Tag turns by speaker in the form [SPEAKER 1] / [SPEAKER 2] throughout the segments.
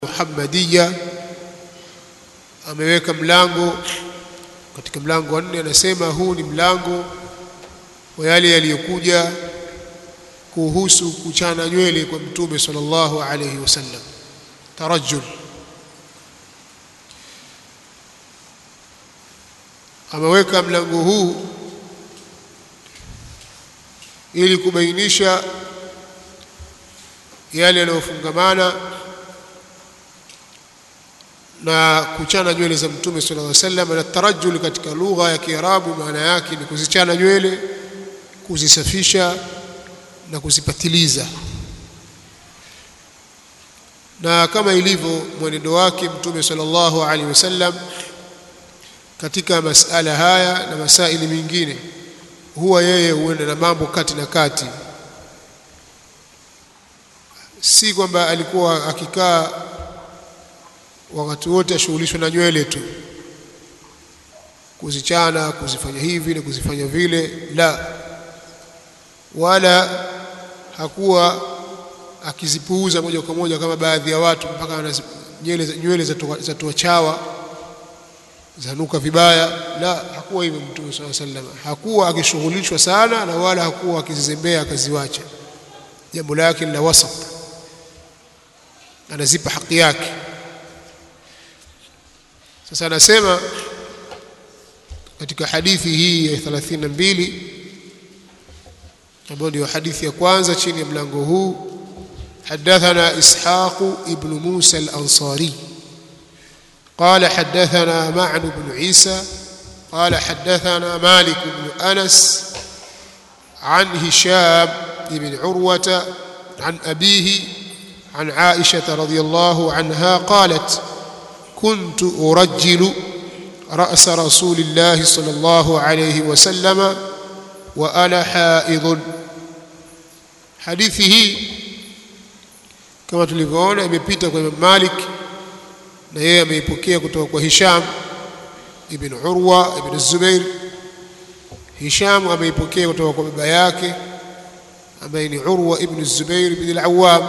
[SPEAKER 1] Muhammadiyya ameweka mlango katika mlango wa nne, anasema huu ni mlango wa yale yaliyokuja kuhusu kuchana nywele kwa Mtume sallallahu alayhi wasallam, tarajjul. Ameweka mlango huu ili kubainisha yale yanayofungamana na kuchana nywele za Mtume sallallahu alaihi wasallam. Na tarajjul katika lugha ya Kiarabu maana yake ni kuzichana nywele, kuzisafisha na kuzipatiliza. Na kama ilivyo mwenendo wake Mtume sallallahu alaihi wasallam katika masala haya na masaili mengine, huwa yeye huenda na mambo kati na kati, si kwamba alikuwa akikaa wakati wote ashughulishwe na nywele tu, kuzichana, kuzifanya hivi na kuzifanya vile, la, wala hakuwa akizipuuza moja kwa moja kama baadhi ya watu, mpaka nywele nywele zatoa chawa zanuka vibaya. La, hakuwa hivyo Mtume swalla sallam, hakuwa akishughulishwa sana na wala hakuwa akizizembea akaziwacha. Jambo lake la wasat, anazipa haki yake. Sasa anasema katika hadithi hii ya 32 ambayo ndio hadithi ya kwanza chini ya mlango huu, hadathana Ishaq ibn Musa al-Ansari قال حدثنا معن بن عيسى قال حدثنا مالك بن أنس عن هشام بن عروة عن أبيه عن عائشة رضي الله عنها قالت كنت أرجل رأس رسول الله صلى الله عليه وسلم وأنا حائض حديثه كما tulivyoona imepita kwa Imam Malik na yeye ameipokea kutoka kwa Hisham ibn Urwa ibn Zubair. Hisham ameipokea kutoka kwa baba yake ambaye ni Urwa ibn Zubair ibn al-Awwam,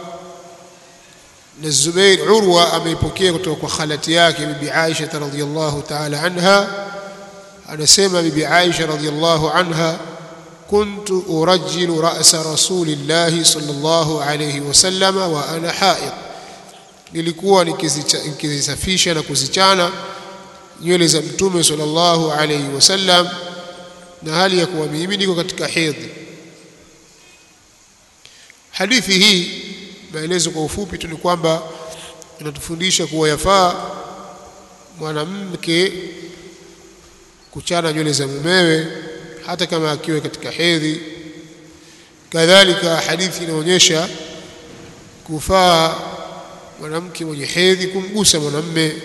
[SPEAKER 1] na Zubair Urwa ameipokea kutoka kwa khalati yake bibi Aisha radhiyallahu ta'ala anha. Anasema bibi Aisha radhiyallahu anha, kuntu urajjilu ra'sa rasulillahi sallallahu alayhi wasallam wa ana haid nilikuwa nikizisafisha na kuzichana nywele za Mtume sallallahu alayhi wasallam na hali ya kuwa mimi niko katika hedhi. Hadithi hii, maelezo kwa ufupi tu ni kwamba inatufundisha kuwa yafaa mwanamke kuchana nywele za mumewe hata kama akiwa katika hedhi. Kadhalika hadithi inaonyesha kufaa mwanamke mwenye hedhi kumgusa mwanamme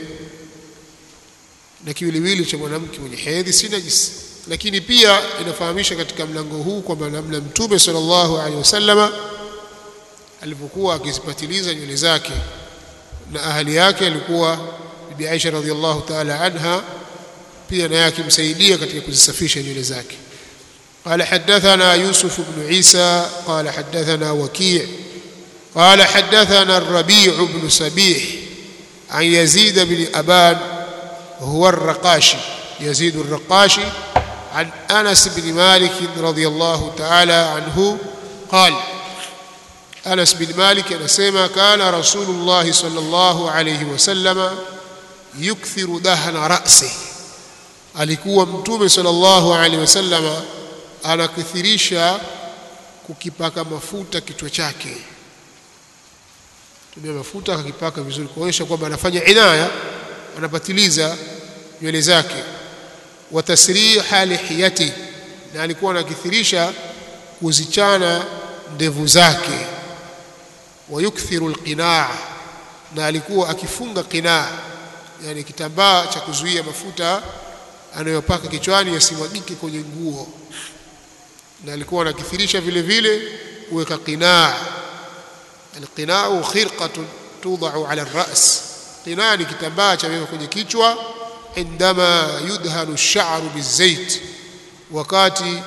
[SPEAKER 1] na kiwiliwili cha mwanamke mwenye hedhi si najisi. Lakini pia inafahamisha katika mlango huu kwamba namna Mtume sallallahu alaihi wasallama alipokuwa akizipatiliza nywele zake na ahali yake alikuwa Bibi Aisha radhiallahu ta'ala anha, pia naye akimsaidia katika kuzisafisha nywele zake. قال حدثنا يوسف بن عيسى قال حدثنا وكيع قال حدثنا الربيع بن سبيح عن يزيد بن أبان هو الرقاشي يزيد الرقاشي عن أنس بن مالك رضي الله تعالى عنه قال أنس بن مالك نسيما كان رسول الله صلى الله عليه وسلم يكثر دهن رأسه alikuwa mtume sallallahu alaihi wasallam anakithirisha kukipaka mafuta kichwa chake tumia mafuta akakipaka vizuri kuonyesha kwamba anafanya inaya, anapatiliza nywele zake. wa tasriha lihiyati, na alikuwa anakithirisha kuzichana ndevu zake. wa yukthiru alqinaa, na alikuwa akifunga qinaa, yani kitambaa cha kuzuia mafuta anayopaka kichwani yasimwagike kwenye nguo, na alikuwa anakithirisha vile vile kuweka qinaa Alqinau khirqatun tudau ala ras, qinaa ni kitambaa chawekwa kwenye kichwa. Indama yudhanu sharu bizait, wakati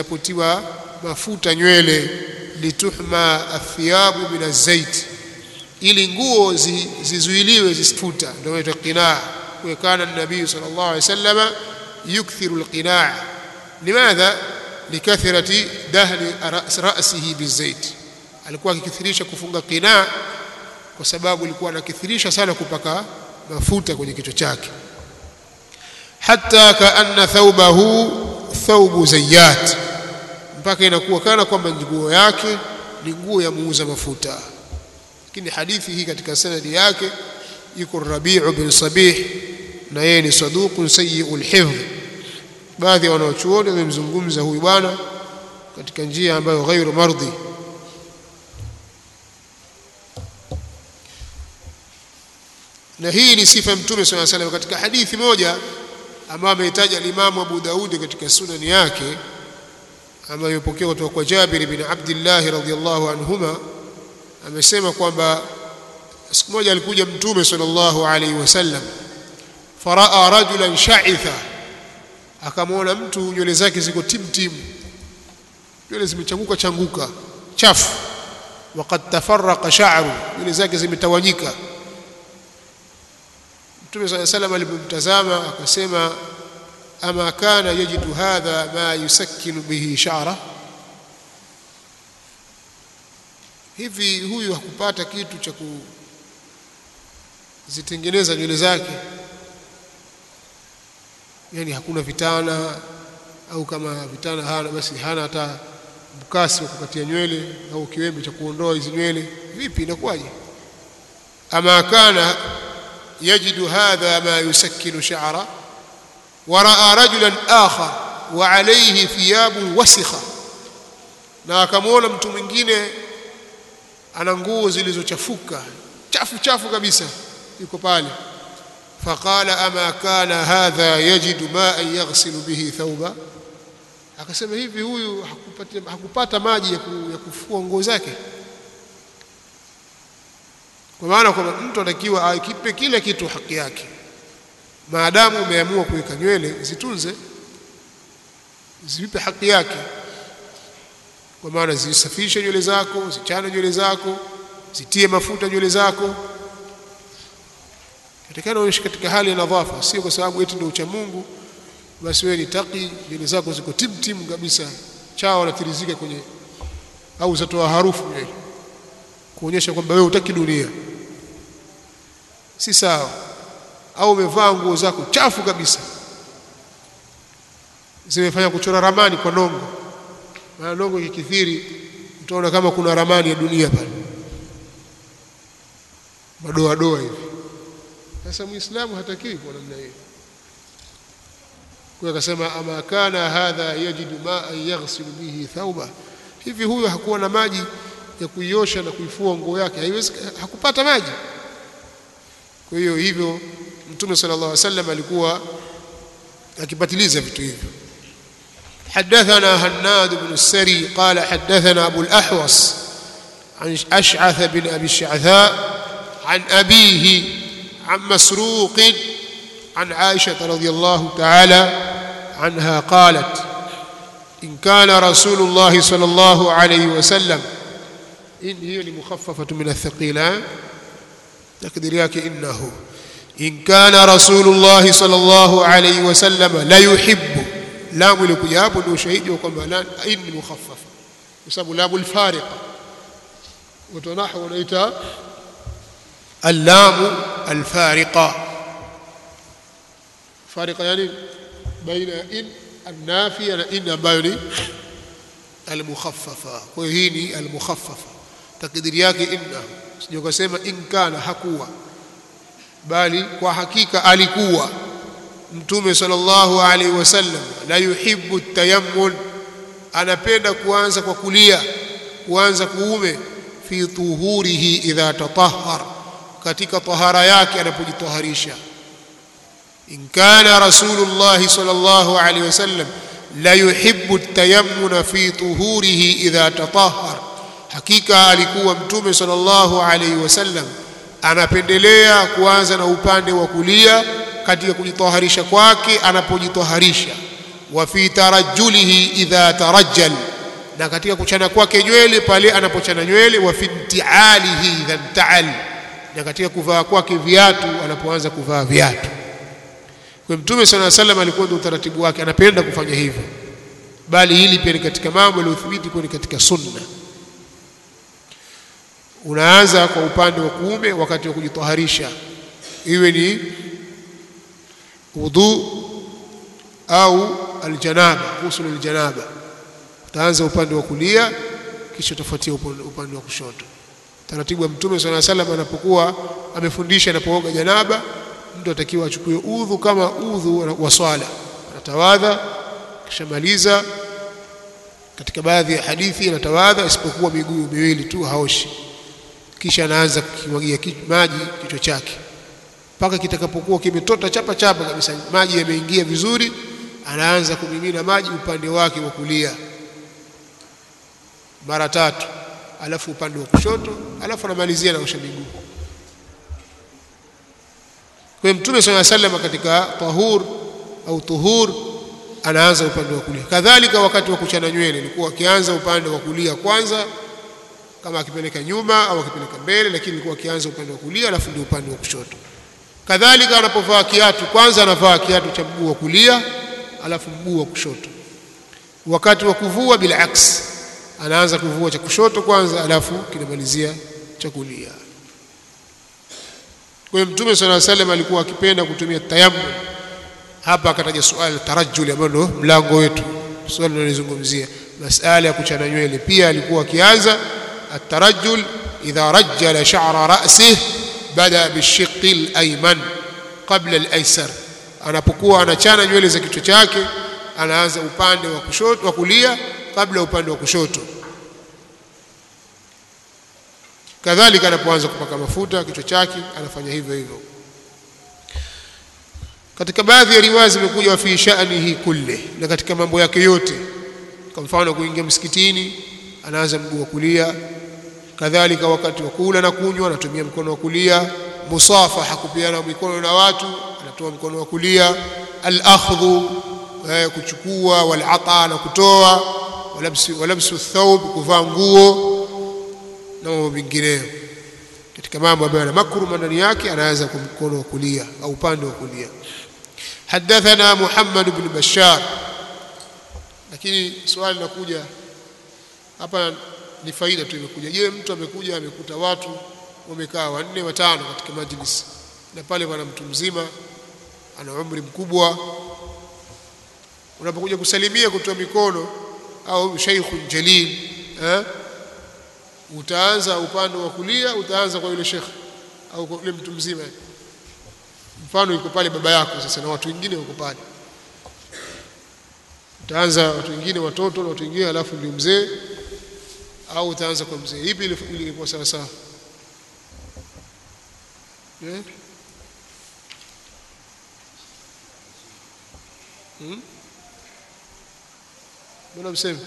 [SPEAKER 1] zinapotiwa mafuta nywele. Lituhma athiyabu min azait, ili nguo zi, zizuiliwe zisifuta ndio inaitwa qinaa kwa kana nabii sallallahu alaihi wasallam yukthiru alqinaa limadha likathrati dahni ra'sihi bizait alikuwa akikithirisha kufunga qinaa kwa sababu alikuwa anakithirisha sana kupaka mafuta kwenye kichwa chake hatta kaanna thawbahu thawbu zayyat mpaka inakuwa kana kwamba nguo yake ni nguo ya muuza mafuta lakini hadithi hii katika sanadi yake yuko Rabi'u bin Sabih na yeye ni saduqun sayyi'ul hifdh baadhi ya wanaochuoni wamemzungumza huyu bwana katika njia ambayo ghairu mardhi na hii ni sifa ya mtume swalla salam katika hadithi moja ambayo ameitaja Imam Abu Daudi katika sunani yake ambayo imepokewa kutoka kwa Jabir bin Abdullah radhiyallahu anhuma amesema kwamba siku moja alikuja mtume sallallahu alaihi wasallam faraa rajulan sha'itha akamwona mtu nywele zake ziko timtim nywele zimechanguka changuka chafu waqad tafarraqa sha'ru nywele zake zimetawanyika Mtume صلى الله عليه وسلم alipomtazama akasema ama kana yajidu hadha ma yusakkinu bihi sha'ra hivi huyu hakupata kitu cha kuzitengeneza nywele zake yani hakuna vitana au kama vitana hana basi hana hata mkasi wa kukatia nywele au kiwembe cha kuondoa hizi nywele vipi inakuwaje ama kana يجد هذا ما يسكن شعره ورأى رجلا آخر وعليه ثياب وسخة na akamwona mtu mwingine ana nguo zilizochafuka chafu chafu kabisa yuko pale faqala ama kana hadha yajidu ma'an yaghsilu bihi thawba akasema hivi huyu hakupata, hakupata maji ya, ku, ya kufua nguo zake kwa maana kwamba mtu anatakiwa akipe kile kitu haki yake maadamu umeamua kuweka nywele zitunze zivipe haki yake kwa maana zisafishe nywele zako zichane nywele zako zitie mafuta nywele zako katikana uishi katika hali ya nadhafa sio kwa sababu eti ndio ucha Mungu basi wewe ni taki nywele zako ziko timtim kabisa chao wanatirizika kwenye au zatoa harufu nywele kuonyesha kwamba wewe hutaki dunia si sawa au umevaa nguo zako chafu kabisa zimefanya kuchora ramani kwa nongo maana nongo ikikithiri utaona kama kuna ramani ya dunia pale madoa doa hivi sasa muislamu hatakiwi kwa namna hiyo kwa akasema ama kana hadha yajidu ma'an yaghsilu bihi thawba hivi huyo hakuwa na maji ya kuiosha na kuifua nguo yake haiwezi hakupata maji kwa hiyo hivyo mtume sallallahu alaihi wasallam alikuwa akipatiliza vitu hivyo حدثنا هناد بن السري قال حدثنا أبو الأحوص عن أشعث بن أبي الشعثاء عن أبيه عن مسروق عن عائشة رضي الله تعالى عنها قالت إن كان رسول الله صلى الله عليه وسلم إن هي لمخففة من الثقيلة تقديرياك إنه إن كان رسول الله صلى الله عليه وسلم لا يحب لام لكجاب وشهيد وكما لا إن مخففة يسمى لام الفارقة وتنحو ونيتا اللام الفارقة فارقة يعني بين إن النافية إن بين المخففة وهي المخففة takdiri yake inna sije kusema in kana hakuwa bali kwa hakika alikuwa mtume sallallahu alaihi wasallam la yuhibbu tayammun anapenda kuanza kwa kulia kuanza kuume fi tuhurihi idha tatahhar katika tahara yake anapojitaharisha in kana rasulullah sallallahu alaihi wasallam la yuhibbu tayammun fi tuhurihi idha tatahhar hakika alikuwa mtume sallallahu alaihi wasallam anapendelea kuanza na upande wa kulia katika kujitaharisha kwake anapojitaharisha wa fi tarajjulihi idha tarajjal na katika kuchana kwake nywele pale anapochana nywele wa fintialihi idha ntaal na katika kuvaa kwake viatu anapoanza kuvaa viatu kwa mtume sala salam alikuwa ndio utaratibu wake anapenda kufanya hivyo bali hili pia ni katika mambo yaliyothibiti kuwa ni katika sunna unaanza kwa upande wa kuume wakati wa kujitaharisha iwe ni udhu au aljanaba ghusl aljanaba utaanza upande wa kulia kisha utafuatia upande wa kushoto taratibu wa mtume swalla salam anapokuwa amefundisha anapooga janaba mtu atakiwa achukue udhu kama udhu wa swala anatawadha kisha maliza katika baadhi ya hadithi anatawadha isipokuwa miguu miwili tu haoshi kisha anaanza kukimwagia maji kichwa chake mpaka kitakapokuwa kimetota chapa chapa kabisa maji yameingia vizuri anaanza kumimina maji upande wake wa kulia mara tatu alafu upande wa kushoto alafu anamalizia na kuosha miguu kwa mtume swalla sallam katika tahur au tuhur anaanza upande wa kulia kadhalika wakati wa kuchana nywele ilikuwa akianza upande wa kulia kwanza kama akipeleka nyuma au akipeleka mbele lakini ilikuwa akianza upande wa kulia alafu ndio upande wa kushoto kadhalika anapovaa kiatu kwanza anavaa kiatu cha mguu wa kulia alafu mguu wa kushoto wakati wa kuvua bila aksi anaanza kuvua cha kushoto kwanza alafu kinamalizia cha kulia kwa hiyo mtume swalla salam alikuwa akipenda kutumia tayammum hapa akataja suala tarajuli ambalo ndo mlango wetu swali linalizungumzia masala ya kuchana nywele pia alikuwa akianza الترجل إذا رجل شعر رأسه بدأ بالشق الأيمن قبل الأيسر anapokuwa anachana nywele za kichwa chake anaanza upande wa kushoto wa kulia kabla upande wa kushoto kadhalika anapoanza kupaka mafuta kichwa chake anafanya hivyo hivyo katika baadhi ya riwaya zimekuja wa fi sha'nihi kulle na katika mambo yake yote kwa mfano kuingia msikitini anaanza mguu wa kulia kadhalika wakati wa kula na kunywa anatumia mkono wa kulia musafaha kupiana mikono na watu anatoa mkono wa kulia al-akhdhu eh, kuchukua wal-ata na kutoa walabsu walabsu thawb kuvaa nguo na mambo mengineyo katika mambo ambayo yana makruma ndani yake anaanza kwa mkono wa kulia au upande wa kulia حدثنا محمد بن بشار lakini swali linakuja hapa ni faida tu imekuja je mtu amekuja amekuta watu wamekaa wanne watano katika majlis na pale pana mtu mzima ana umri mkubwa unapokuja kusalimia kutoa mikono au sheikhun jalil eh utaanza upande wa kulia utaanza kwa yule shekhe au kwa yule mtu mzima mfano yuko pale baba yako sasa na watu wengine wako pale utaanza watu wengine watoto na watu wengine alafu ndio mzee au utaanza kwa mzee ipi ilikuwa sawa sawa eh hmm? mbona mseme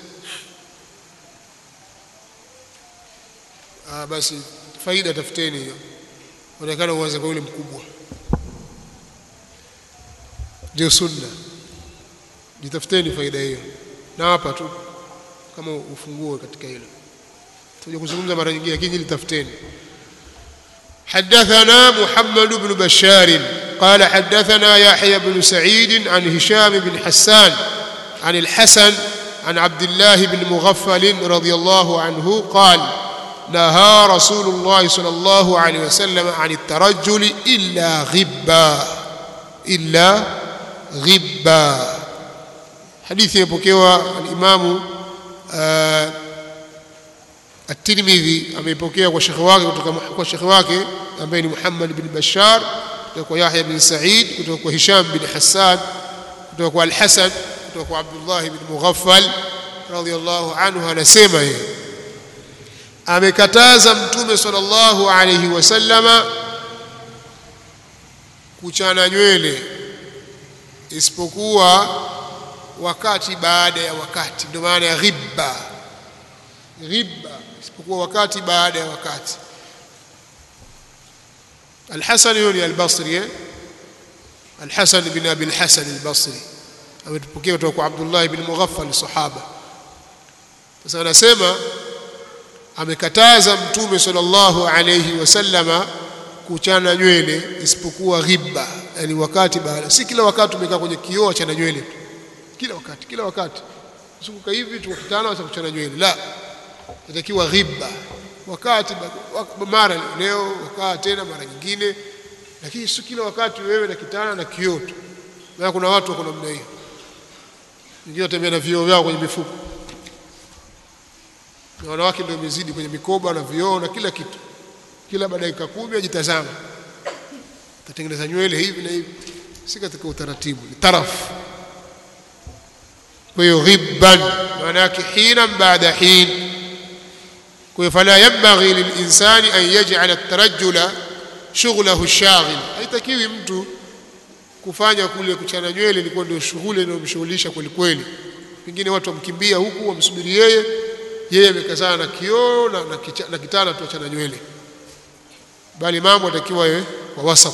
[SPEAKER 1] ah basi faida tafuteni hiyo onekana uanze kwa yule mkubwa ndio sunna jitafuteni faida hiyo na hapa tu kama ufunguo katika hilo tuje kuzungumza mara nyingine lakini litafuteni حدثنا محمد بن بشار قال حدثنا يحيى بن سعيد عن هشام بن حسان عن الحسن عن عبد الله بن مغفل رضي الله عنه قال نهى رسول الله صلى الله عليه وسلم عن الترجل إلا غبا إلا غبا حديث يبكيوا الإمام آه الترمذي ameipokea kwa shekhi wake kutoka kwa shekhi wake ambaye ni Muhammad bin Bashar kutoka kwa Yahya bin Sa'id kutoka kwa Hisham bin Hassan kutoka kwa Al-Hasan kutoka kwa Abdullah bin Mughaffal radiyallahu anhu anasema yeye amekataza mtume sallallahu alayhi wasallama kuchana nywele isipokuwa wakati baada ya wakati ndio maana ya ghibba ghibba isipokuwa wakati baada ya wakati Al-Hasan yule al-Basri eh Al-Hasan bin Abi al-Hasan al-Basri ametupokea kutoka kwa Abdullah ibn Mughaffal sahaba sasa anasema amekataza mtume sallallahu alayhi wasallama kuchana nywele isipokuwa ghibba yani wakati baada si kila wakati umekaa kwenye kioo chana nywele tu kila wakati kila wakati usukuka hivi tukakutana wacha kuchana nywele la inatakiwa ghibba wakati mara leo wakaa tena mara nyingine lakini si kila wakati wewe na kitana na kioo tu na kuna watu wako namna hiyo wengine watembea na vioo vyao kwenye mifuko na wanawake ndio imezidi kwenye mikoba na vioo na kila kitu kila baada ya dakika kumi ajitazama tatengeneza nywele hivi na hivi si katika utaratibu ni tarafu kwa hiyo ghibban maana yake hina baada hin kwa hiyo fala yanbaghi lilinsani an yaj'ala at-tarajjula shughlahu ash-shaghil haitakiwi mtu kufanya kule kuchana nywele ilikuwa ndio shughuli inayomshughulisha kweli kweli pengine watu wamkimbia huku wamsubiri yeye yeye amekazana na kioo na, na, na kitana tu achana nywele bali mambo atakiwa yawe kwa wasat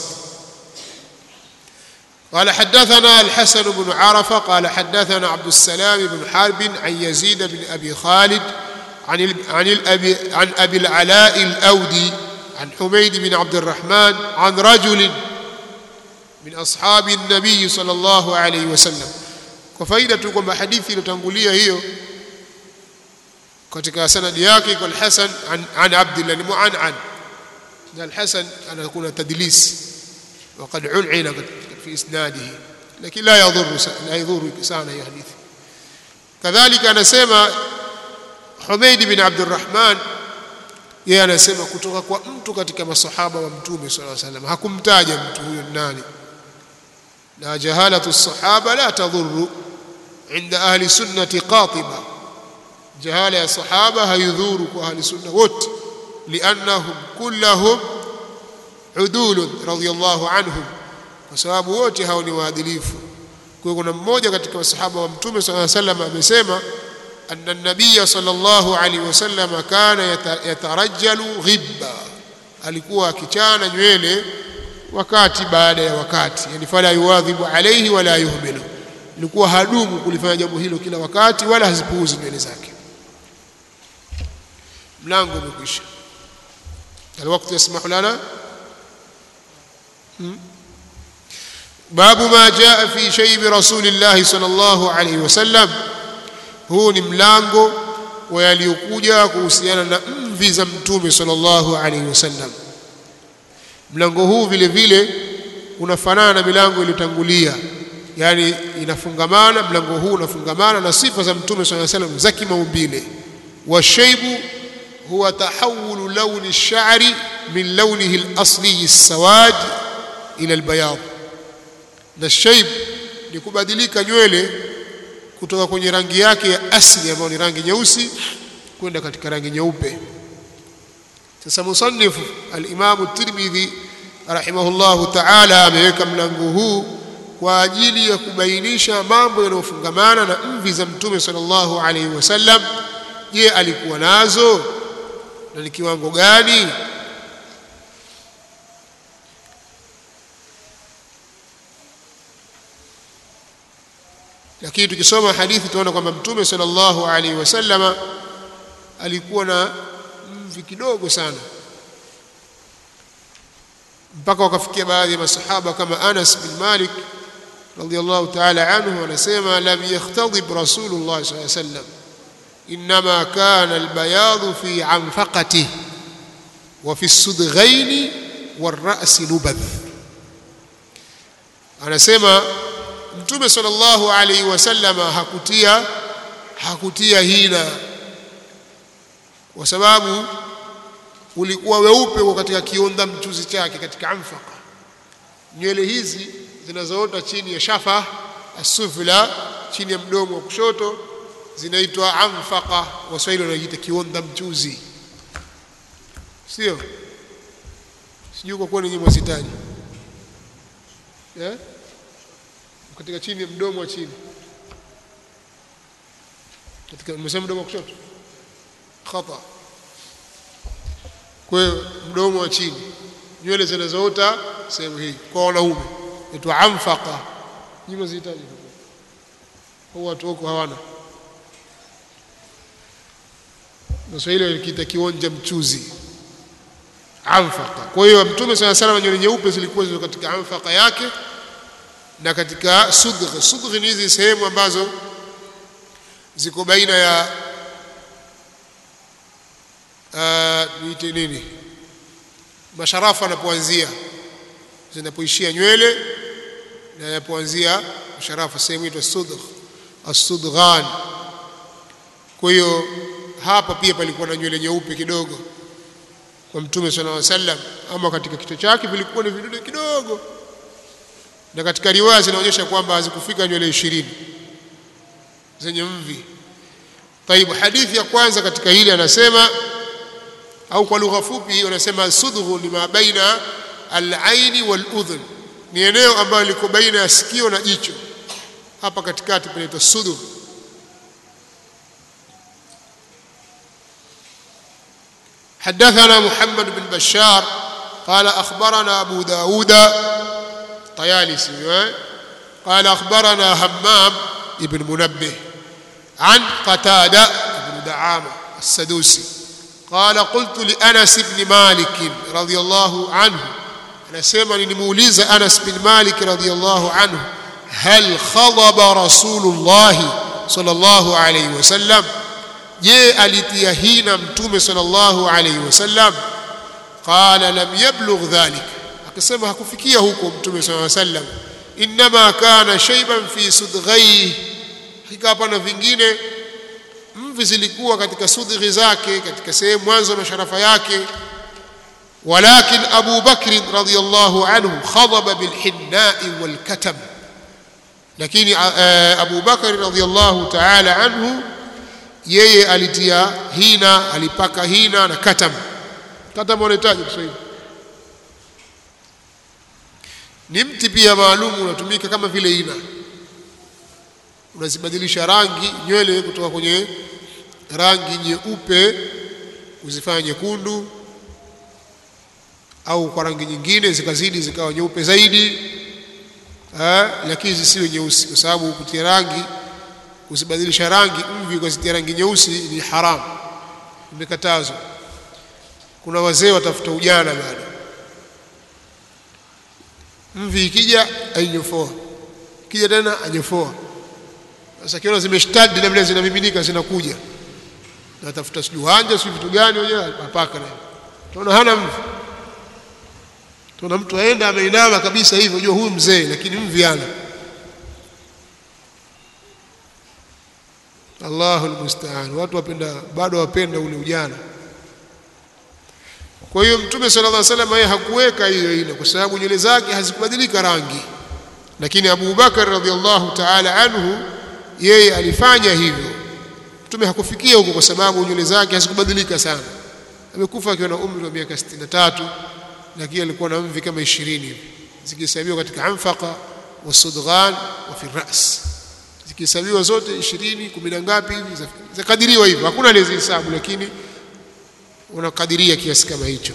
[SPEAKER 1] قال حدثنا الحسن بن عرفة قال حدثنا عبد السلام بن حرب عن يزيد بن أبي خالد عن عن الأبي عن أبي العلاء الأودي عن حميد بن عبد الرحمن عن رجل من أصحاب النبي صلى الله عليه وسلم وفائدة kwamba hadithi iliyotangulia hiyo katika sanadi yake kwa al-Hasan an, an Abdullah mu'an'an na al-Hasan anakuwa tadlis وقد علعن في اسناده لكن لا يضر لا يضر sana hiyo hadithi kadhalika anasema Humaid bin Abdurrahman yeye anasema kutoka kwa mtu katika masahaba wa mtume sallallahu alaihi wasallam hakumtaja mtu huyo nani na jahalatu sahaba la tadhuru inda ahli sunnati qatiba jahala ya sahaba hayudhuru kwa ahli sunna wote liannahum kullahum udul radiyallahu anhum kwa sababu wote hao ni waadilifu kwa kuna mmoja katika masahaba wa mtume sallallahu alaihi wasallam amesema anna an-nabiy sallallahu alaihi wasallam kana yatarajjalu ghibba alikuwa akichana nywele wakati baada ya wakati yani fala yuwadhibu alaihi wala yuhmilu alikuwa hadumu kulifanya jambo hilo kila wakati wala hazipuuzi nywele zake mlango umekwisha الوقت يسمح لنا باب ما جاء في شيب رسول الله صلى الله عليه وسلم huu ni mlango wa yaliyokuja kuhusiana na mvi za mtume sallallahu alaihi wasallam mlango huu vile vile unafanana na milango iliyotangulia yani inafungamana mlango huu unafungamana na sifa za mtume sallallahu alaihi wasallam za kimaumbile washaibu huwa tahawulu launi ash-sha'ri min launihi al-asli as-sawad ila al-bayad na shaib ni kubadilika nywele kutoka kwenye rangi yake ya asili ambayo ni rangi nyeusi kwenda katika rangi nyeupe sasa musannifu al-Imam at-Tirmidhi rahimahullahu ta'ala ameweka mlango huu kwa ajili ya kubainisha mambo yanayofungamana na mvi za mtume sallallahu alaihi wasallam je alikuwa nazo na ni kiwango gani lakini tukisoma hadithi tunaona kwamba mtume sallallahu alaihi wasallama alikuwa na mvi kidogo sana mpaka wakafikia baadhi ya masahaba kama Anas bin Malik radiyallahu ta'ala anhu anasema lam yakhtadib rasulullah sallallahu alaihi wasallam انما كان البياض في عنفقته وفي الصدغين والراس نبذ anasema mtume sallallahu alaihi wasallama hakutia hakutia hina kwa sababu ulikuwa weupe kwa katika kionda mchuzi chake katika amfaka nywele hizi zinazoota chini ya shafa asufla chini ya mdomo wa kushoto zinaitwa amfaqa waswahili wanajiita kionda mchuzi sio sijui kwa kuwa ninyi mwazitaji yeah? katika chini ya mdomo wa chini katika nimesema mdomo wa kushoto khata kwa hiyo mdomo wa chini nywele zinazoota sehemu hii kwa wanaume inaitwa amfaqa nyinyi mwazihitaji kwa watu huko hawana Waswahili walikiita kionja mchuzi anfaqa. Kwa hiyo Mtume sala salam nywele nyeupe zilikuwa ziko katika anfaqa yake na katika sudgh. Sudgh ni hizi sehemu ambazo ziko baina ya niite uh, nini masharafu anapoanzia zinapoishia nywele na yanapoanzia masharafu, sehemu inaitwa sudgh, as-sudghan. Kwa hiyo hapa pia palikuwa na nywele nyeupe kidogo kwa Mtume sallallahu alaihi wasallam, ama katika kichwa chake vilikuwa ni vidude kidogo, na katika riwaya zinaonyesha kwamba hazikufika nywele ishirini zenye mvi. Taibu, hadithi ya kwanza katika hili anasema, au kwa lugha fupi wanasema sudghu ni ma baina al-aini wal-udhun, ni eneo ambalo liko baina ya sikio na jicho, hapa katikati panaitwa sudgh. حدثنا محمد بن بشار قال أخبرنا أبو داود طيالسي قال أخبرنا همام ابن منبه عن قتادة بن دعامة السدوسي قال قلت لأنس بن مالك رضي الله عنه أنا سيما لنموليز أنس بن مالك رضي الله عنه هل خضب رسول الله صلى الله عليه وسلم je alitia hina mtume sallallahu alayhi wasallam qala lam yablugh dhalik akasema hakufikia huko mtume sallallahu alayhi wasallam inma kana shayban fi sudghai hakika hapana vingine mvi zilikuwa katika sudghi zake katika sehemu mwanzo wa masharafa yake walakin Abu Bakr radhiyallahu anhu khadaba bilhinnai walkatam lakini Abu Bakr radhiyallahu ta'ala anhu yeye alitia hina alipaka hina na katam katam wanahitaji Kiswahili ni mti pia maalum unatumika kama vile hina unazibadilisha rangi nywele kutoka kwenye rangi nyeupe uzifanya nyekundu au kwa rangi nyingine zikazidi zikawa nyeupe zaidi ha, lakini zisiwe nyeusi kwa sababu kutia rangi usibadilisha rangi mvi ukazitia rangi nyeusi ni haramu imekatazwa kuna wazee watafuta ujana bado mvi ikija ainyofoa ikija tena anyofoa sasa kiona zimeshtadi na vile zinamiminika zinakuja natafuta sijui hanja sijui vitu gani wenyewe apaka naye tunaona hana mvi tuna mtu aenda ameinama kabisa hivyo unajua huyu mzee lakini mvi hana Allahu almusta'an watu wapenda bado wapenda ule ujana kwa hiyo mtume sallallahu alaihi wasallam yeye hakuweka hiyo ile kwa sababu nywele zake hazikubadilika rangi lakini Abu Bakar radhiallahu ta'ala anhu yeye alifanya hivyo mtume hakufikia huko kwa sababu nywele zake hazikubadilika sana amekufa akiwa na umri wa miaka 63 lakini alikuwa na mvi kama 20 hivi zikihesabiwa katika anfaqa wasudghan wa fi ras zikihesabiwa zote 20 kumi na ngapi hivi zakadiriwa hivyo hakuna aliyezihesabu lakini unakadiria kiasi kama hicho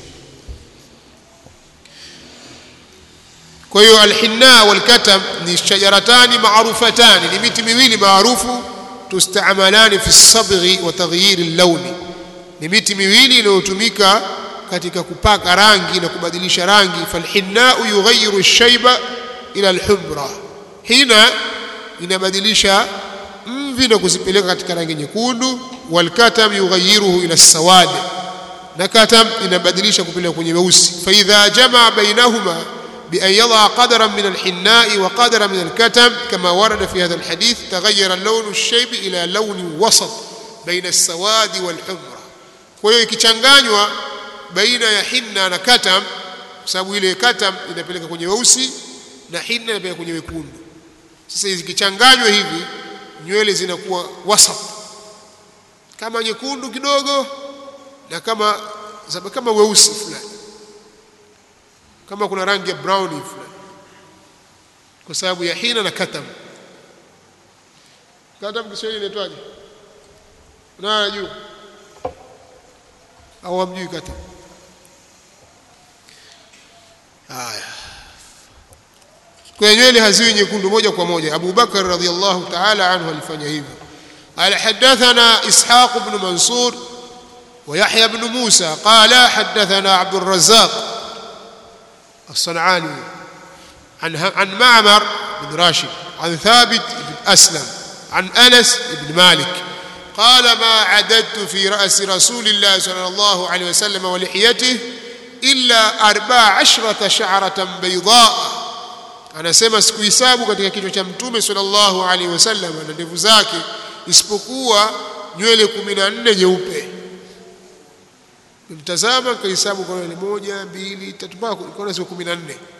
[SPEAKER 1] kwa hiyo alhinna walkatam ni shajaratani maarufatani ni miti miwili maarufu tustamalani fi sabghi wa taghyir al-lawni ni miti miwili inayotumika katika kupaka rangi na kubadilisha rangi falhinna yughayyiru ash-shayba ila al-humra hina inabadilisha mvi na kuzipeleka katika rangi nyekundu walkatam yughayyiruhu ila as-sawad na katam inabadilisha kupeleka kwenye weusi fa idha jamaa bainahuma بأن يضع قدرا من الحناء وقدرا من الكتم كما ورد في هذا الحديث تغير اللون الشيب إلى لون وسط بين السواد والحمرة kwa hiyo ikichanganywa baina ya hinna na katam kwa sababu ile katam inapeleka kwenye weusi na hinna inapeleka kwenye wekundu sasa zikichanganywa hivi nywele zinakuwa wasat kama nyekundu kidogo na kama kama weusi fulani kama kuna rangi ya brown fulani kwa sababu ya hina na katam katam Kiswahili inaitwaje na juu au hamjui katam haya kwa nywele haziwi nyekundu moja kwa moja Abu Bakar radhiallahu ta'ala anhu alifanya hivyo قال حدثنا إسحاق بن منصور ويحيى بن موسى قال حدثنا عبد الرزاق الصنعاني عن عن معمر بن راشد عن ثابت بن أسلم عن أنس بن مالك قال ما عددت في رأس رسول الله صلى الله عليه وسلم ولحيته إلا أربع عشرة شعرة بيضاء anasema sikuhesabu katika kichwa cha mtume sallallahu alaihi wasallam na ndevu zake isipokuwa nywele 14 nyeupe mtazama kahesabu kwa nywele moja mbili tatu mpaka kwa siku 14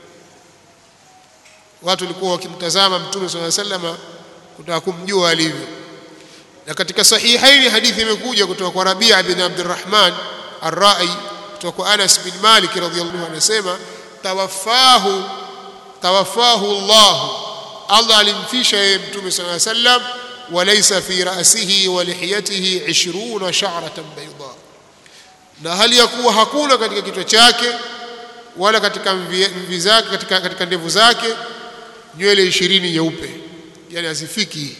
[SPEAKER 1] watu walikuwa wakimtazama mtume sallallahu alaihi wasallam kutaka kumjua alivyo na katika sahihaini hadithi imekuja kutoka kwa Rabia bin Abdurrahman Ar-Ra'i kutoka kwa Anas bin Malik radhiyallahu anhu anasema tawaffahu tawaffahu Allah Allah alimfisha yeye mtume sallallahu alaihi wasallam walaysa fi ra'sihi wa lihiyatihi 20 sha'ratan bayda na hali ya kuwa hakuna katika kichwa chake wala katika mvi zake katika, katika ndevu zake nywele 20 nyeupe yani hazifiki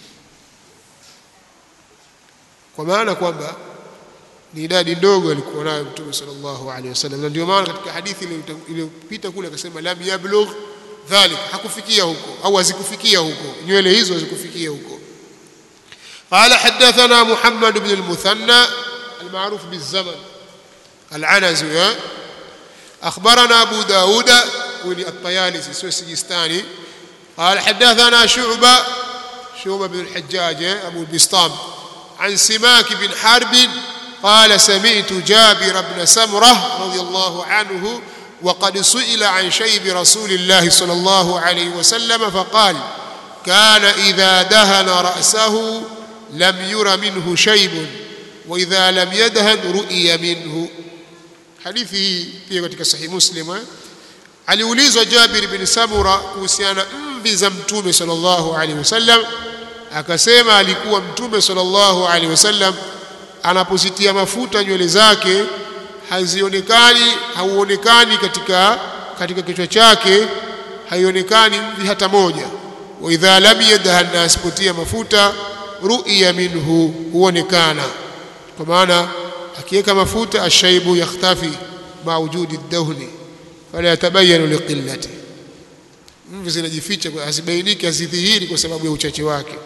[SPEAKER 1] kwa maana kwamba ni idadi ndogo alikuwa nayo mtume sallallahu alaihi wasallam na ndio maana katika hadithi iliyopita kule akasema lam yablugh dhalik hakufikia huko au hazikufikia huko nywele hizo hazikufikia huko قال حدثنا محمد بن المثنى المعروف بالزمن العنزي أخبرنا أبو داود ولي الطيالسي سوى السجستاني قال حدثنا شعبة شعبة بن الحجاج أبو البسطام عن سماك بن حرب قال سمعت جابر بن سمرة رضي الله عنه وقد سئل عن شيب رسول الله صلى الله عليه وسلم فقال كان إذا دهن رأسه لم ير منه شيب وإذا لم يدهن رؤي منه حديثه pia katika sahih muslim aliulizwa Jabir bin Samura kuhusiana mvi za mtume sallallahu alaihi wasallam akasema alikuwa mtume sallallahu alaihi wasallam anapozitia mafuta nywele zake hazionekani hauonekani katika katika kichwa chake haionekani mvi hata moja wa idha lam yadhan asipotia mafuta ru'ya minhu huonekana kwa maana akiweka mafuta ashaibu yakhtafi ma wujudi dahni fala yatabayanu liqillati mvi zinajificha hazibainiki hazidhihiri kwa sababu ya uchache wake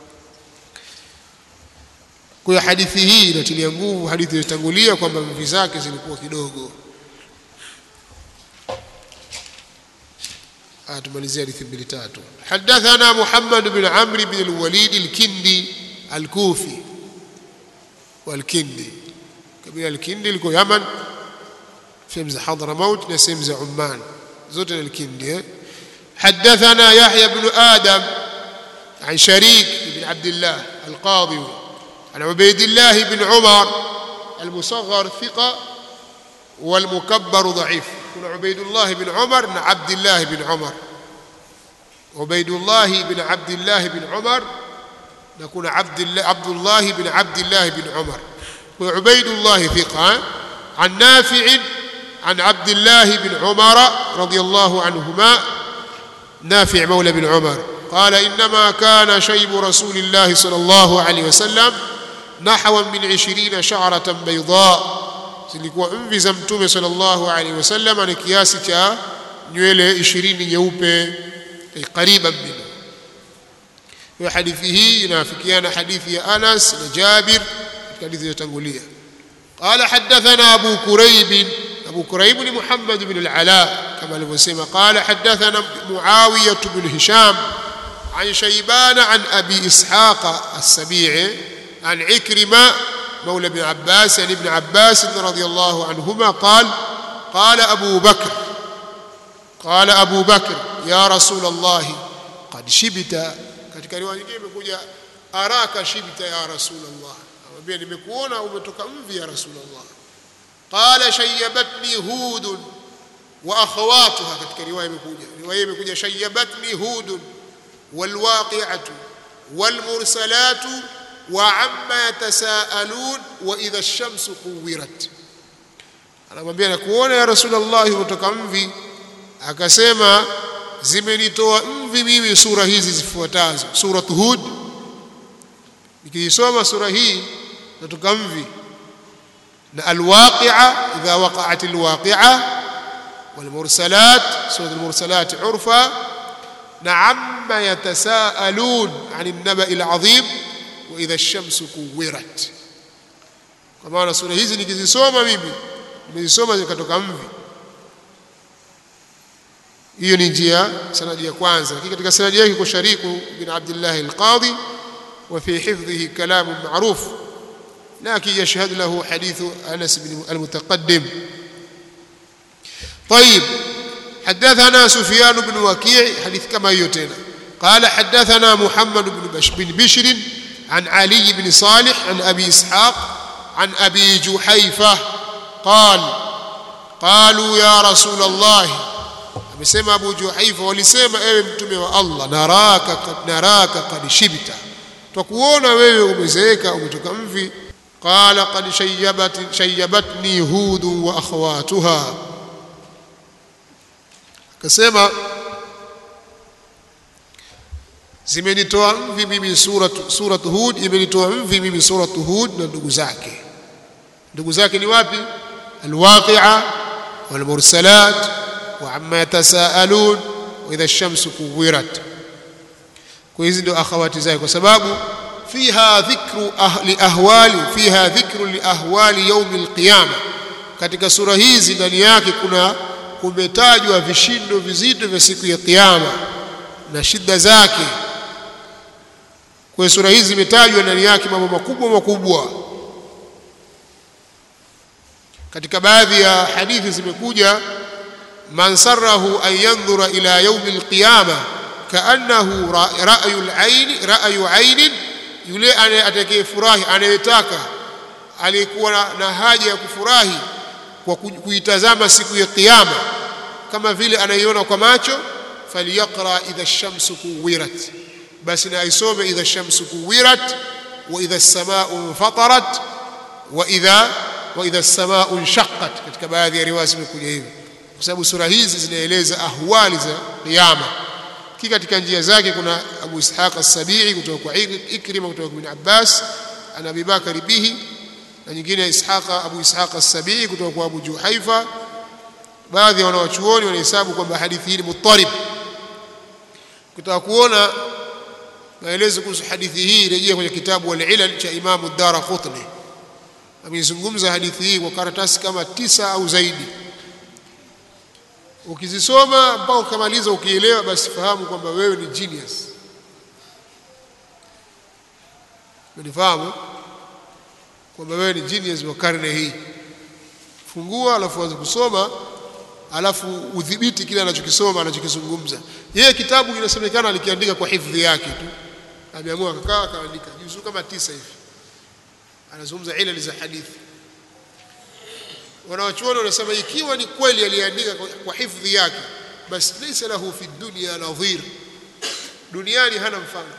[SPEAKER 1] kwa hiyo hadithi hii inatilia nguvu hadithi iliyotangulia kwamba mvi zake zilikuwa kidogo tumalizia hadithi mbili tatu hadathana Muhammad bin Amr bin al-Walid al-Kindi al-Kufi wal-Kindi kabila al-Kindi liko Yaman sehemu za Hadramaut na sehemu za Umman zote ni al-Kindi حدثنا يحيى بن آدم عن شريك بن عبد الله القاضي عن عبيد الله بن عمر المصغر ثقة والمكبر ضعيف كن عبيد الله بن عمر بن عبد الله بن عمر عبيد الله بن عبد الله بن عمر نكون عبد الله عبد الله بن عبد الله بن عمر وعبيد الله ثقة عن نافع عن عبد الله بن عمر رضي الله عنهما نافع مولى بن عمر قال إنما كان شيب رسول الله صلى الله عليه وسلم نحو من عشرين شعرة بيضاء zilikuwa mvi za mtume sallallahu alaihi wasallam ni kiasi cha nywele 20 nyeupe qariban min hiyo hadithi hii inafikiana hadithi ya Anas na Jabir katika hadithi iliyotangulia قال حدثنا أبو كريب أبو كريب محمد بن العلاء كما alivyosema قال حدثنا معاوية بن هشام عن شيبان عن أبي إسحاق السبيعي عن عكرمة مولى بن عباس يعني ابن عباس رضي الله عنهما قال قال أبو بكر قال أبو بكر يا رسول الله قد شبت katika riwaya nyingine imekuja araka shibta ya rasulullah amwambia nimekuona umetoka mvi ya rasulullah qala shayyabatni hud wa akhawatuha katika riwaya imekuja riwaya imekuja shayyabatni hud walwaqi'atu walmursalatu وعما يتساءلون واذا الشمس كورت anamwambia nakuona ya rasulullah umetoka mvi akasema zimenitoa mvi mimi sura hizi zifuatazo sura hud nikiisoma sura hii natoka mvi na alwaqi'a idha waqa'at alwaqi'a والمرسلات سورة المرسلات عرفا نعم يتساءلون عن النبأ العظيم وإذا الشمس كورت kwa maana sura hizi nikizisoma mimi nimezisoma zikatoka mvi hiyo ni njia sanadi ya kwanza lakini katika sanadi yake kwa shariku bin Abdullah al-Qadi wa fi hifdhihi kalam ma'ruf لكن يشهد له حديث أنس بن المتقدم طيب حدثنا سفيان بن وكيع حديث كما يتنا قال حدثنا محمد بن بش بن بشر عن علي بن صالح عن أبي إسحاق عن أبي جحيفة قال قالوا يا رسول الله amesema Abu Juhaifa walisema ewe mtume wa Allah naraka naraka qad shibta twakuona wewe umezeeka umetoka mvi qala qad shayyabat shayyabatni hud wa akhawatuha akasema zimenitoa mvi mimi surat surat hud imenitoa mvi mimi surat hud na ndugu zake ndugu zake ni wapi alwaqi'a walmursalat wa amma yatasaalun wa idha ash-shamsu kuwirat kwa hizi ndio akhawati zake kwa sababu fiha dhikru ahli ahwali fiha dhikru li ahwali yawm al-qiyama katika sura hizi ndani yake kuna kumetajwa vishindo vizito vya siku ya kiyama na shida zake kwa sura hizi zimetajwa ndani yake mambo makubwa makubwa katika baadhi ya hadithi zimekuja man sarahu an yanzura ila yaumi alqiyama kaannahu ra'yu al-ayn ra'yu 'ayn yule atakayefurahi anayetaka aliyekuwa na haja ya kufurahi kwa kuitazama siku ya kiyama kama vile anaiona kwa macho falyaqra idha ash-shamsu kuwirat basi na aisome idha ash-shamsu kuwirat wa idha as-samaa'u fatarat wa idha wa idha as-samaa'u inshaqqat katika baadhi ya riwaya zimekuja hivi kwa sababu sura hizi zinaeleza ahwali za kiyama ki katika njia zake kuna Abu Ishaq as-Sabi'i kutoka kwa Ikrima kutoka kwa Ibn Abbas ana Abi Bakari bihi na nyingine Ishaqa Abu Ishaq as-Sabi'i kutoka kwa Abu Juhaifa baadhi ya wanawachuoni wanahesabu kwamba hadithi hii ni muttarib kutaka kuona maelezo kuhusu hadithi hii rejea kwenye kitabu al-Ilal cha Imam ad-Darqutni amezungumza hadithi hii kwa karatasi kama tisa au zaidi ukizisoma mpaka ukamaliza ukielewa basi fahamu kwamba wewe ni genius unifahamu kwamba wewe ni genius wa karne hii fungua alafu anza kusoma alafu udhibiti kile anachokisoma anachokizungumza yeye kitabu kinasemekana alikiandika kwa hifadhi yake tu ameamua akakaa akaandika juzuu kama tisa hivi anazungumza ilali za hadithi wanawachuoni wanasema ikiwa ni kweli aliandika kwa hifadhi yake basi laysa lahu fi dunya nadhir duniani hana mfano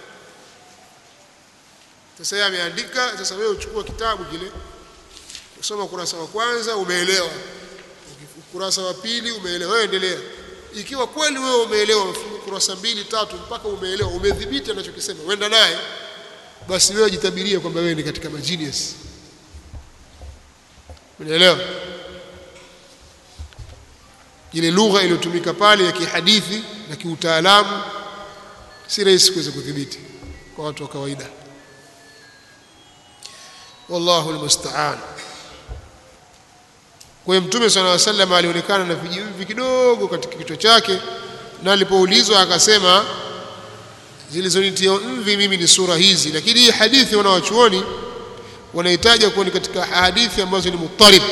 [SPEAKER 1] sasa yeye ameandika sasa wewe uchukua kitabu kile usoma ukurasa wa kwanza umeelewa ukurasa wa pili umeelewa wewe endelea ikiwa kweli wewe umeelewa ukurasa mbili tatu mpaka umeelewa umedhibiti anachokisema wenda naye basi wewe jitabirie kwamba wewe ni katika magenius unaelewa ile lugha iliyotumika pale ya kihadithi na kiutaalamu si rahisi kuweza kudhibiti kwa watu wa kawaida wallahu almusta'an kwa hiyo mtume sallallahu alaihi wasallam alionekana na vijimvi kidogo katika kichwa chake na alipoulizwa akasema zilizonitia mvi mimi ni sura hizi lakini hii hadithi wanawachuoni wanahitaji kuwa ni katika hadithi ambazo ni muttarib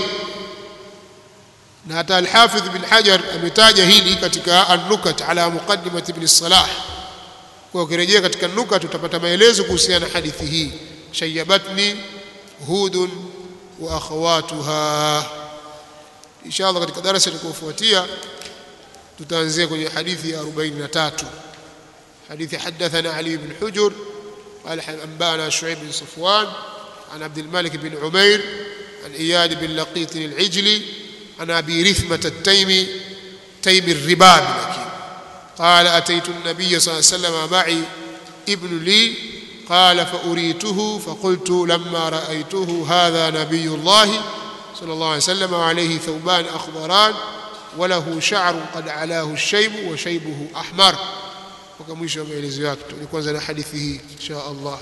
[SPEAKER 1] na hata al-Hafidh bin Hajar ametaja hili katika an-Nukat ala muqaddimat ibn Salah kwa ukirejea katika nukat utapata maelezo kuhusiana na hadithi hii shayyabatni hudun wa akhawatuha inshallah katika darasa litakayofuatia tutaanzia kwenye hadithi ya 43 حديث حدثنا علي بن حجر قال أنبانا شعيب بن صفوان عن عبد الملك بن عمير عن إياد بن لقيط العجلي عن أبي رثمة التيمي تيم الرباب لكن قال أتيت النبي صلى الله عليه وسلم معي ابن لي قال فأريته فقلت لما رأيته هذا نبي الله sallallahu alaihi wasallam wa alayhi thawban akhdaran wa lahu sha'run qad alahu ash-shayb wa shaybuhu ahmar mpaka mwisho wa maelezo yake tu kwanza na hadithi hii insha Allah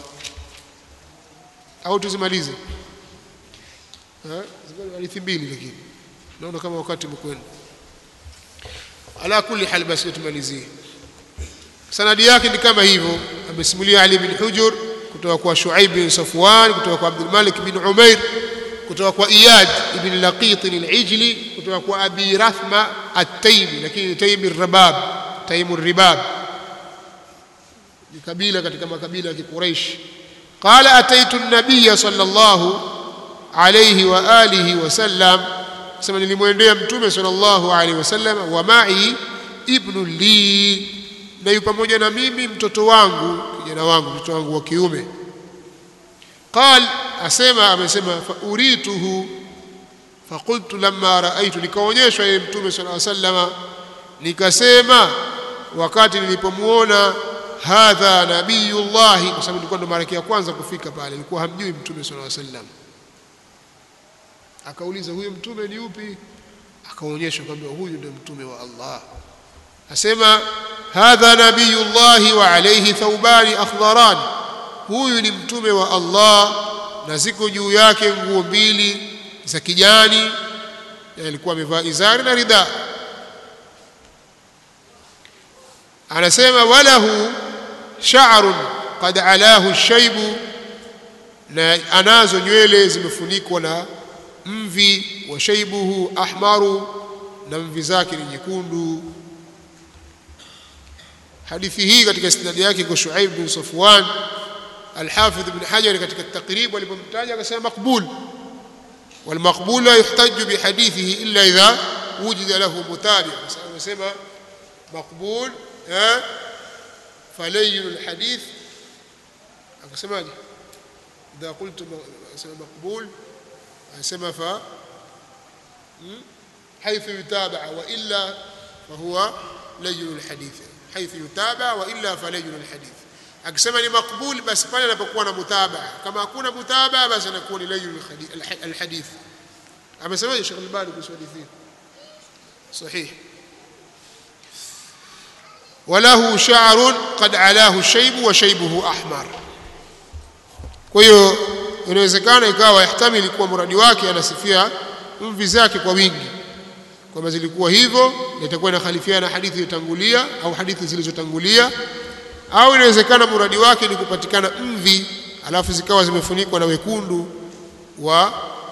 [SPEAKER 1] au tuzimalize eh hadithi mbili lakini naona kama wakati umekwenda ala kulli hal basi tumalizie sanadi yake ni kama hivyo amesimulia Ali bin Hujur kutoka kwa Shuaib bin Safwan kutoka kwa Abdul Malik bin Umair kutoka kwa Iyad ibn Laqit al-Ijli kutoka kwa Abi Rathma at-Taymi lakini Taymi ar-Rabab Taymi ar-Ribab ni kabila katika makabila ya Quraysh qala ataitu an-nabiy sallallahu alayhi wa alihi wa sallam sema nilimwendea mtume sallallahu alayhi wasallam wa ma'i ibnu li na yu pamoja na mimi mtoto wangu kijana wangu mtoto wangu wa kiume qal asema amesema fa urituhu faqultu lamma raaitu nikaonyeshwa yeye mtume sallallahu alayhi wasallam nikasema wakati nilipomuona hadha nabiyullah kwa sababu nilikuwa ndo mara ya kwanza kufika pale nilikuwa hamjui mtume sallallahu alayhi wasallam akauliza huyo mtume ni upi akaonyeshwa kwamba huyu ndio mtume wa Allah asema hadha nabiyullah wa alayhi thawbani akhdaran huyu ni mtume wa Allah na ziko juu yake nguo mbili za kijani alikuwa amevaa izari na ridha anasema walahu sha'run qad alahu shaybu na anazo nywele zimefunikwa na mvi wa shaybuhu ahmaru na mvi zake ni nyekundu hadithi hii katika isnadi yake kwa Shuaib bin Safwan Al-Hafidh ibn Hajar katika takrib alipomtaja akasema maqbul والمقبول لا يحتج بحديثه إلا إذا وجد له متابع مثلا مقبول ها فلين الحديث akasemaje idha qultu asema maqbul asema fa حيث يتابع والا فهو لين الحديث حيث يتابع والا فلين الحديث akisema ni makbul basi pale anapokuwa na mutabaa kama hakuna mutabaa basi anakuwa ni layu alhadith amesemaje Sheikh Al-Albani kuhusu hadithi sahih وله شعر قد علاه الشيب وشيبه احمر kwa hiyo inawezekana ikawa yahtamili kuwa muradi wake anasifia mvi zake kwa wingi kwamba zilikuwa hivyo na itakuwa inakhalifiana na hadithi iliyotangulia au hadithi zilizotangulia au inawezekana muradi wake ni kupatikana mvi alafu zikawa zimefunikwa na wekundu wa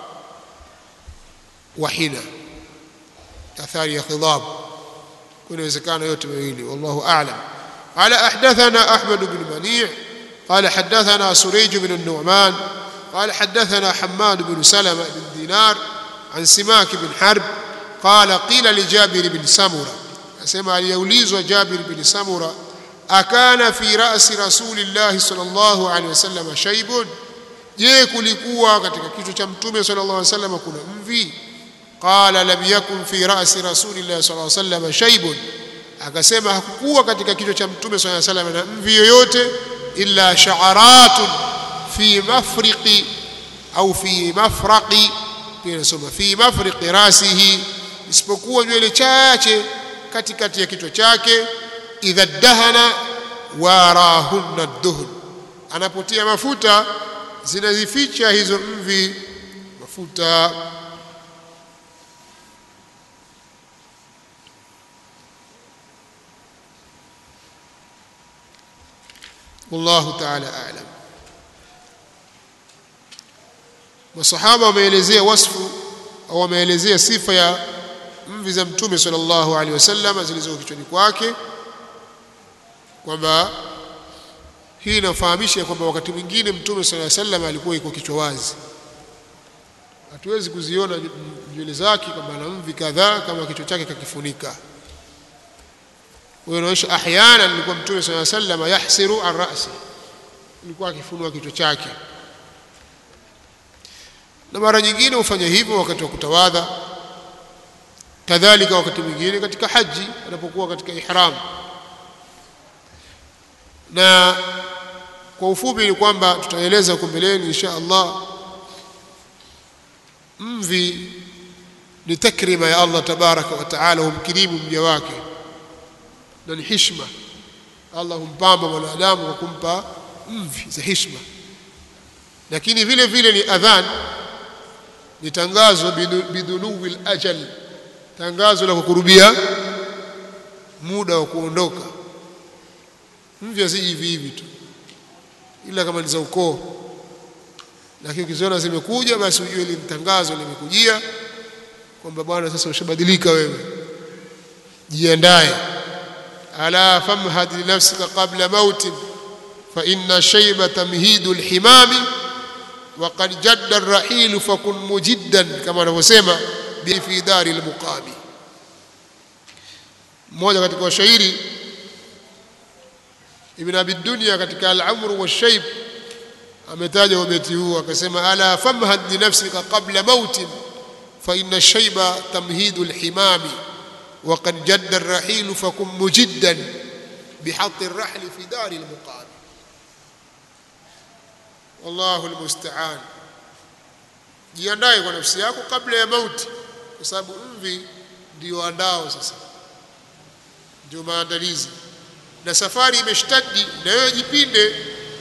[SPEAKER 1] wahina athari ya khidab inawezekana yote mawili wallahu a'lam قال أحدثنا أحمد بن منيع قال حدثنا سريج بن النعمان قال حدثنا حماد بن سلمة بن دينار عن سماك بن حرب قال قيل لجابر بن سمرة أسمع ليوليز جابر بن سمرة akana fi rasi rasulillahi sallallahu alaihi wasallam shaybun je kulikuwa katika kichwa cha mtume sallallahu alaihi wasallam kuna mvi qala lam yakun fi rasi rasulillahi sallallahu alaihi wasallam shaybun akasema hakukuwa katika kichwa cha mtume sallallahu alaihi wasallam na mvi yoyote illa sha'aratun fi mafriqi au fi mafraqi pia nasoma fi mafriqi rasihi isipokuwa nywele chache katikati ya kichwa chake idha dahana warahunna duhn anapotia mafuta zinazificha hizo mvi mafuta wallahu ta'ala a'lam masahaba wameelezea wasfu au wameelezea sifa ya mvi za mtume sallallahu alaihi wasallam zilizo kichwani kwake kwamba hii inafahamisha kwamba wakati mwingine mtume sala sallam alikuwa iko kichwa wazi hatuwezi kuziona nywele zake kwamba ana mvi kadhaa kama kichwa chake kakifunika huyo inaonyesha ahyana alikuwa mtume sala sallam yahsiru an rasi alikuwa akifunua kichwa chake na mara nyingine hufanya hivyo wakati wa kutawadha kadhalika wakati mwingine katika haji anapokuwa katika ihram na kwa ufupi ni kwamba tutaeleza huko mbeleni insha Allah mvi ni takrima ya Allah tabaraka wa taala humkirimu mja wake na ni hishma Allah humpamba mwanadamu kwa kumpa mvi za hishma lakini vile vile ni adhan ni tangazo bidhuluwi ajal tangazo la kukurubia muda wa kuondoka mvi si hivi hivi tu ila kama ni za ukoo lakini ukiziona zimekuja basi ujue ile tangazo limekujia kwamba bwana sasa ushabadilika wewe jiandae ala famhad li nafsika qabla mauti fa inna shayba tamhidu alhimami wa qad jadda arrahil fakun mujiddan kama anavyosema bi fi dari almuqami mmoja katika washairi ibn abi dunya katika al-amr wa shayb ametaja ubeti huu akasema ala famhad li nafsika qabla mautin fa inna shayba tamhidu alhimami wa qad jadda arrahil fakun mujiddan بحط الرحل في دار المقام wallahu almusta'an jiandae kwa nafsi yako kabla ya mauti kwa sababu mvi ndio andao sasa ndio maandalizi na safari imeshtadi na wewe jipinde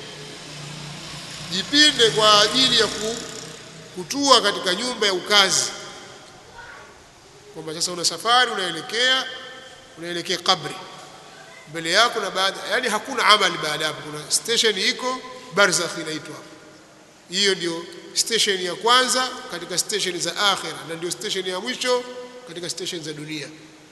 [SPEAKER 1] jipinde kwa ajili ya kutua katika nyumba ya ukazi kwamba sasa una safari unaelekea unaelekea kabri mbele yako na baada yani hakuna amali baada hapo kuna station iko barzakh inaitwa hiyo ndio station ya kwanza katika station za akhira na ndio station ya mwisho katika station za dunia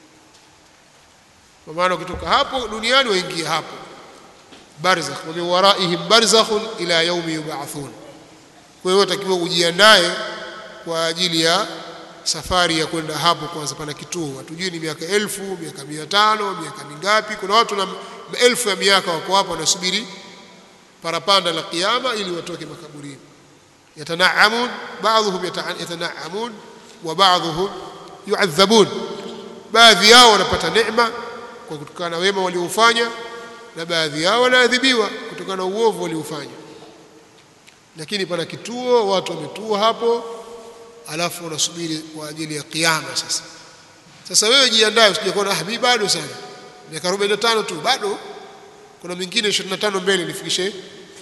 [SPEAKER 1] kwa maana ukitoka hapo duniani waingia hapo barzakh wa min waraihim barzakhun ila yaumi yub'athun kwa hiyo utakiwa ujiandae kwa ajili ya safari ya kwenda hapo kwanza pana kituo hatujui ni miaka elfu miaka mia tano miaka mingapi kuna watu na maelfu ya miaka wako hapo wanasubiri parapanda la kiyama ili watoke makaburini yatanaamun baadhuhum yatanaamun wa baadhuhum yuadhabun baadhi yao wanapata neema kwa kutokana na wema waliofanya na baadhi yao wanaadhibiwa kutokana na uovu waliofanya lakini pana kituo watu wametua hapo alafu wanasubiri kwa ajili ya kiyama sasa sasa wewe jiandae usije kuona ah bado sana miaka 45 tu bado kuna mingine 25 mbele nifikishe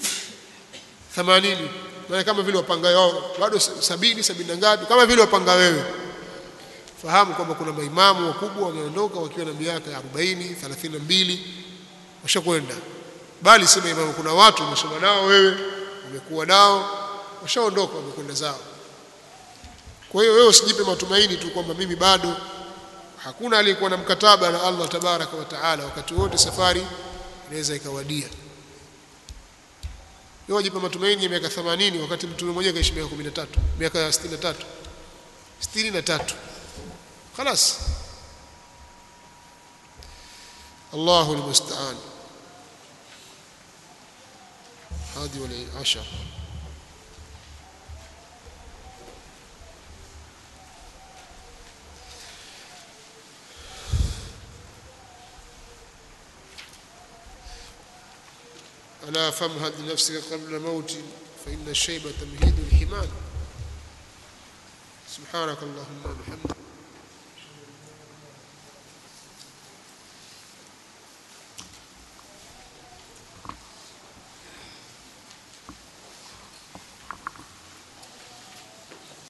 [SPEAKER 1] 80 maana kama vile wapanga wao bado sabini sabini na ngapi kama vile wapanga wewe fahamu kwamba kuna maimamu wakubwa wameondoka wakiwa na miaka 40 32 washakwenda bali si maimamu kuna watu umesoma nao wewe umekuwa nao washaondoka wamekwenda zao kwa hiyo wewe usijipe matumaini tu kwamba mimi bado hakuna aliyekuwa na mkataba na Allah tabaraka wa taala wakati wote safari inaweza ikawadia wewe wajipe matumaini ya miaka 80 wakati mtume mmoja kaishi miaka 13 miaka 63 63 خلاص الله المستعان هذه والعشر ألا فامهد لنفسك قبل موت فإن الشيب تمهيد الحمام سبحانك اللهم وبحمدك